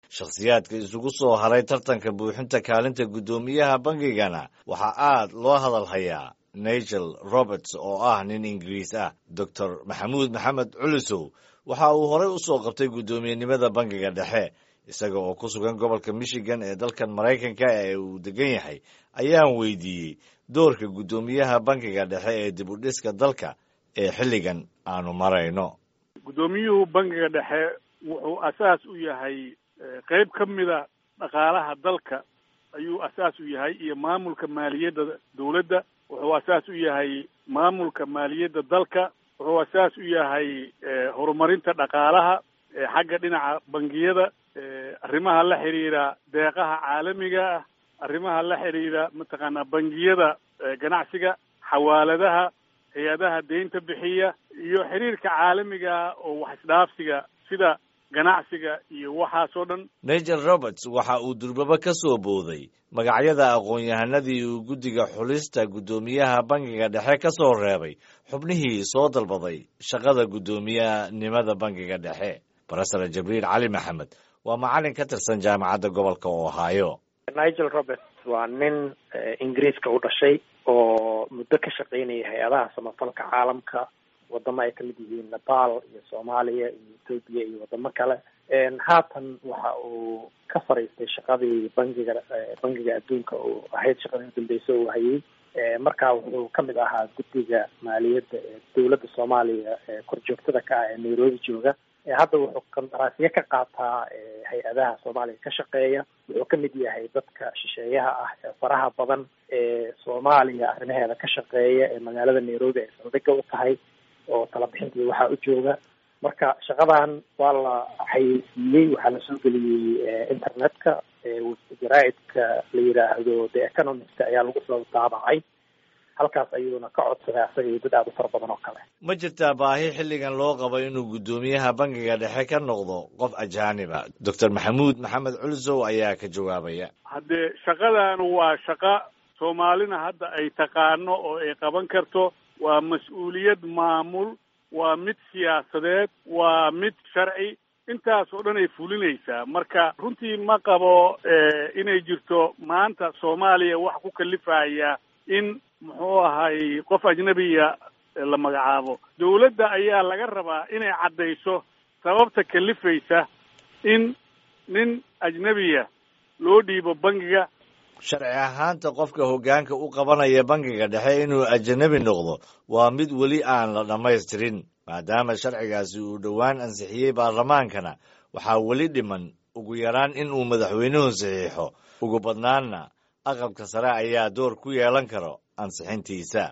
shakhsiyaadka isugu soo haray tartanka buuxinta kaalinta guddoomiyaha bangigana waxaa aad loo hadal hayaa nigel roberts oo ah nin ingiriis ah doctor maxamuud maxamed culusow waxa uu horey u soo qabtay guddoomiyenimada bangiga dhexe isaga oo ku sugan gobolka michigan ee dalkan maraykanka ee uu degan yahay ayaan weydiiyey doorka guddoomiyaha bangiga dhexe ee dib u dhiska dalka ee xilligan aanu marayno guddoomiyuhu bangiga dhexe wuxuu asaas u yahay qeyb ka mida dhaqaalaha dalka ayuu asaas u yahay iyo maamulka maaliyadda dawladda wuxuu asaas u yahay maamulka maaliyadda dalka wuxuu asaas u yahay horumarinta dhaqaalaha xagga dhinaca bangiyada arrimaha la xidhiidha deeqaha caalamiga ah arrimaha la xidhiidha mataqaanaa bangiyada ganacsiga xawaaladaha hay-adaha deynta bixiya iyo xiriirka caalamiga oo wax isdhaafsiga sida ganacsiga iyo waxaasoo dhan nigel roberts waxa uu durbaba ka soo booday magacyada aqoon-yahanadii uu guddiga xulista guddoomiyaha bangiga dhexe ka soo reebay xubnihii soo dalbaday shaqada guddoomiyanimada bangiga dhexe barasare jibriil cali maxamed waa macalin ka tirsan jaamacadda gobolka ohio nigel roberts waa nin ingiriiska u dhashay oo muddo ka shaqeynaya hay-adaha samafalka caalamka wadamo ay kamid yihiin nepal iyo soomaaliya iyo ethoobiya iyo wadamo kale haatan waxa uu ka fariistay shaqadii bangiga bangiga adduunka oo ahayd shaqadii udambeysa uu hayay markaa wuxuu kamid ahaa guddiga maaliyadda ee dowladda soomaaliya ee korjoogtada ka ah ee nairobi jooga hadda wuxuu qandaraasyo ka qaataa hay-adaha soomaaliya ka shaqeeya wuxuu kamid yahay dadka shisheeyaha ah ee faraha badan ee soomaaliya arrimaheeda ka shaqeeya ee magaalada nairobi ay saldhiga u tahay oo talabixintii waxaa u jooga marka shaqadan waa la xayeysiiyey waxaa la soo geliyey internetka jaraaidka la yidhaahdo the economist ayaa lagu soo daabacay halkaas ayuuna ka codsaday asaga iyo dad aada u fara badan oo kale ma jirtaa baahi xilligan loo qabo inuu guddoomiyaha bangiga dhexe ka noqdo qof ajaaniba doctor maxamuud maxamed culsow ayaa ka jawaabaya haddee shaqadan waa shaqo soomaalina hadda ay taqaano oo ay qaban karto waa mas-uuliyad maamul waa mid siyaasadeed waa mid sharci intaas oo dhan ay fulinaysaa marka runtii ma qabo inay jirto maanta soomaaliya wax ku kalifaya in muxuu ahay qof ajnabiya la magacaabo dawladda ayaa laga rabaa inay caddayso sababta kalifaysa in nin ajnabiya loo dhiibo bangiga sharci ahaanta qofka hoggaanka u qabanaya bangiga dhexe inuu ajanabi noqdo waa mid weli aan la dhammaystirin maadaama sharcigaasi uu dhowaan ansixiyey baarlamaankana waxaa weli dhiman ugu yaraan in uu madaxweynuhu saxiixo ugu badnaanna aqalka sare ayaa door ku yeelan karo ansixintiisa